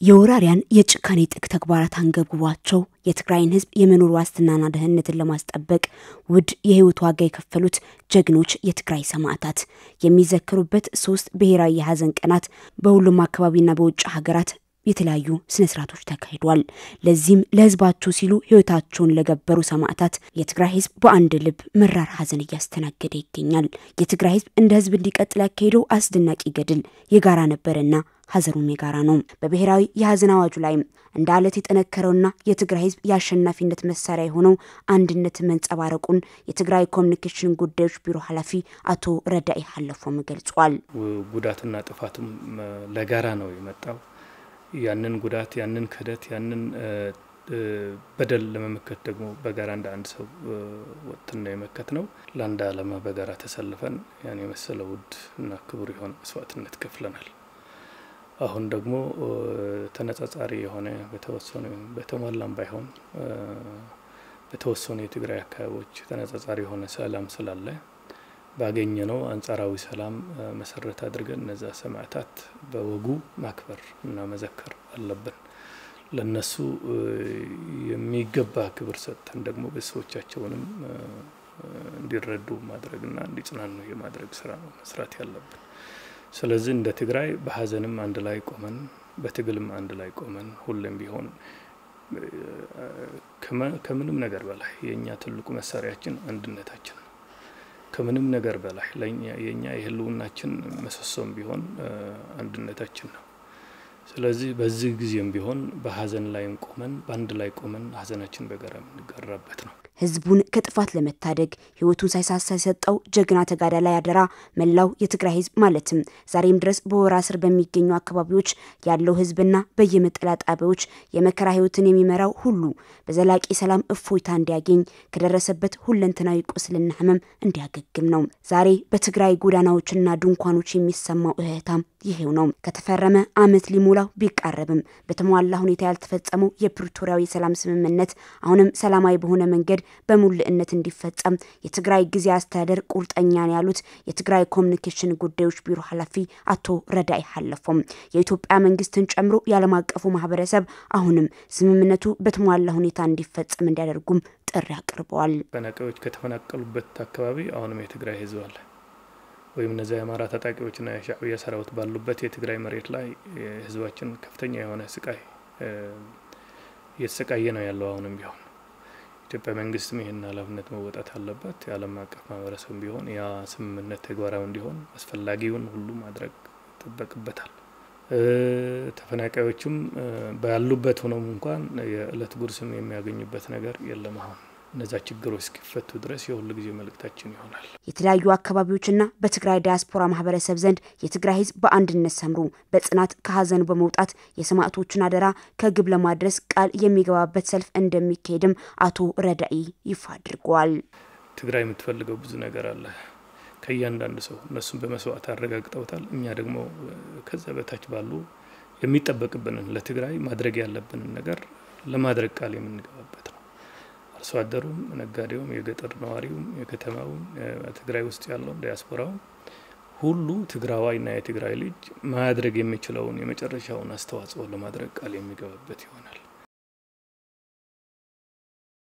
የወራሪያን የጭካኔ ጥግ ተግባራት አንገብግቧቸው የትግራይን ሕዝብ የመኖር ዋስትናና ደህንነትን ለማስጠበቅ ውድ የህይወት ዋጋ የከፈሉት ጀግኖች የትግራይ ሰማዕታት የሚዘከሩበት ሶስት ብሔራዊ የሀዘን ቀናት በሁሉም አካባቢና በውጭ ሀገራት የተለያዩ ስነ ስርዓቶች ተካሂዷል። ለዚህም ለህዝባቸው ሲሉ ህይወታቸውን ለገበሩ ሰማዕታት የትግራይ ህዝብ በአንድ ልብ መራር ሀዘን እያስተናገደ ይገኛል። የትግራይ ህዝብ እንደ ህዝብ እንዲቀጥል ያካሄደው አስደናቂ ገድል የጋራ ነበረና ሀዘኑም የጋራ ነው። በብሔራዊ የሀዘን አዋጁ ላይም እንደ አለት የጠነከረውና የትግራይ ህዝብ የአሸናፊነት መሳሪያ የሆነው አንድነት መንጸባረቁን የትግራይ ኮሚኒኬሽን ጉዳዮች ቢሮ ኃላፊ አቶ ረዳኢ ሀለፎም ገልጿል። ጉዳትና ጥፋቱም ለጋራ ነው የመጣው። ያንን ጉዳት፣ ያንን ክህደት፣ ያንን በደል ለመመከት ደግሞ በጋራ እንደ አንድ ሰው ወጥተን ነው የመከት ነው። ለአንድ ዓላማ በጋራ ተሰልፈን ያን የመሰለ ውድ እና ክቡር የሆነ መስዋዕትነት ከፍለናል። አሁን ደግሞ ተነጻጻሪ የሆነ በተወሰኑ በተሟላም ባይሆን በተወሰኑ የትግራይ አካባቢዎች ተነጻጻሪ የሆነ ሰላም ስላለ ባገኘነው አንጻራዊ ሰላም መሰረት አድርገን እነዛ ሰማዕታት በወጉ ማክበር እና መዘከር አለብን። ለነሱ የሚገባ ክብር ሰጥተን ደግሞ ቤተሰቦቻቸውንም እንዲረዱ ማድረግና እንዲጽናኑ የማድረግ ስራ ነው መስራት ያለብን። ስለዚህ እንደ ትግራይ በሀዘንም አንድ ላይ ቆመን በትግልም አንድ ላይ ቆመን ሁሌም ቢሆን ከምንም ነገር በላይ የእኛ ትልቁ መሳሪያችን አንድነታችን ነው። ከምንም ነገር በላይ የእኛ የህልውናችን ምሰሶም ቢሆን አንድነታችን ነው። ስለዚህ በዚህ ጊዜም ቢሆን በሀዘን ላይም ቆመን በአንድ ላይ ቆመን ሀዘናችን በጋራ የምንጋራበት ነው። ህዝቡን ከጥፋት ለመታደግ ህይወቱን ሳይሳሳ የሰጠው ጀግና ተጋዳላይ ላይ አደራ መላው የትግራይ ህዝብ ማለትም ዛሬም ድረስ በወራ ስር በሚገኙ አካባቢዎች ያለው ህዝብና በየመጠለያ ጣቢያዎች የመከራ ህይወትን የሚመራው ሁሉ በዘላቂ ሰላም እፎይታ እንዲያገኝ ከደረሰበት ሁለንተናዊ ቁስልና ህመም እንዲያገግም ነው። ዛሬ በትግራይ ጎዳናዎችና ድንኳኖች የሚሰማው እህታም ይሄው ነው። ከተፈረመ አመት ሊሞላው ቢቃረብም በተሟላ ሁኔታ ያልተፈጸመው የፕሪቶሪያዊ የሰላም ስምምነት አሁንም ሰላማዊ በሆነ መንገድ በሙልእነት እንዲፈጸም የትግራይ ጊዜ አስተዳደር ቁርጠኛ ነው ያሉት የትግራይ ኮሚኒኬሽን ጉዳዮች ቢሮ ኃላፊ አቶ ረዳኢ ሀለፎም የኢትዮጵያ መንግስትን ጨምሮ የዓለም አቀፉ ማህበረሰብ አሁንም ስምምነቱ በተሟላ ሁኔታ እንዲፈጸም እንዲያደርጉም ጥሪ አቅርበዋል። ተፈናቃዮች ከተፈናቀሉበት አካባቢ አሁንም የትግራይ ህዝብ አለ ወይም እነዚያ የአማራ ታጣቂዎችና የሻዕቢያ ሰራዊት ባሉበት የትግራይ መሬት ላይ ህዝባችን ከፍተኛ የሆነ ስቃይ እየተሰቃየ ነው ያለው። አሁንም ቢሆን ኢትዮጵያ መንግስትም ይህን ኃላፊነት መወጣት አለበት። የዓለም አቀፍ ማህበረሰብ ቢሆን ያ ስምምነት ተግባራዊ እንዲሆን አስፈላጊውን ሁሉ ማድረግ ይጠበቅበታል። ተፈናቃዮችም ባሉበት ሆኖም እንኳን የእለት ጉርስም የሚያገኙበት ነገር የለም አሁን እነዛ ችግሮች እስኪፈቱ ድረስ የሁሉ ጊዜ መልእክታችን ይሆናል። የተለያዩ አካባቢዎችና በትግራይ ዲያስፖራ ማህበረሰብ ዘንድ የትግራይ ህዝብ በአንድነት ሰምሮ በጽናት ከሀዘኑ በመውጣት የሰማዕቶችን አደራ ከግብ ለማድረስ ቃል የሚገባበት ሰልፍ እንደሚካሄድም አቶ ረዳኢ ይፋ አድርገዋል። ትግራይ የምትፈልገው ብዙ ነገር አለ ከእያንዳንዱ ሰው እነሱም በመስዋዕት አረጋግጠውታል። እኛ ደግሞ ከዛ በታች ባሉ የሚጠበቅብንን ለትግራይ ማድረግ ያለብንን ነገር ለማድረግ ቃል የምንገባበት ነው። አርሶ አደሩም፣ ነጋዴውም፣ የገጠር ነዋሪውም፣ የከተማውም፣ ትግራይ ውስጥ ያለውም ዲያስፖራውም ሁሉ ትግራዋይና የትግራይ ልጅ ማድረግ የሚችለውን የመጨረሻውን አስተዋጽኦ ለማድረግ ቃል የሚገባበት ይሆናል።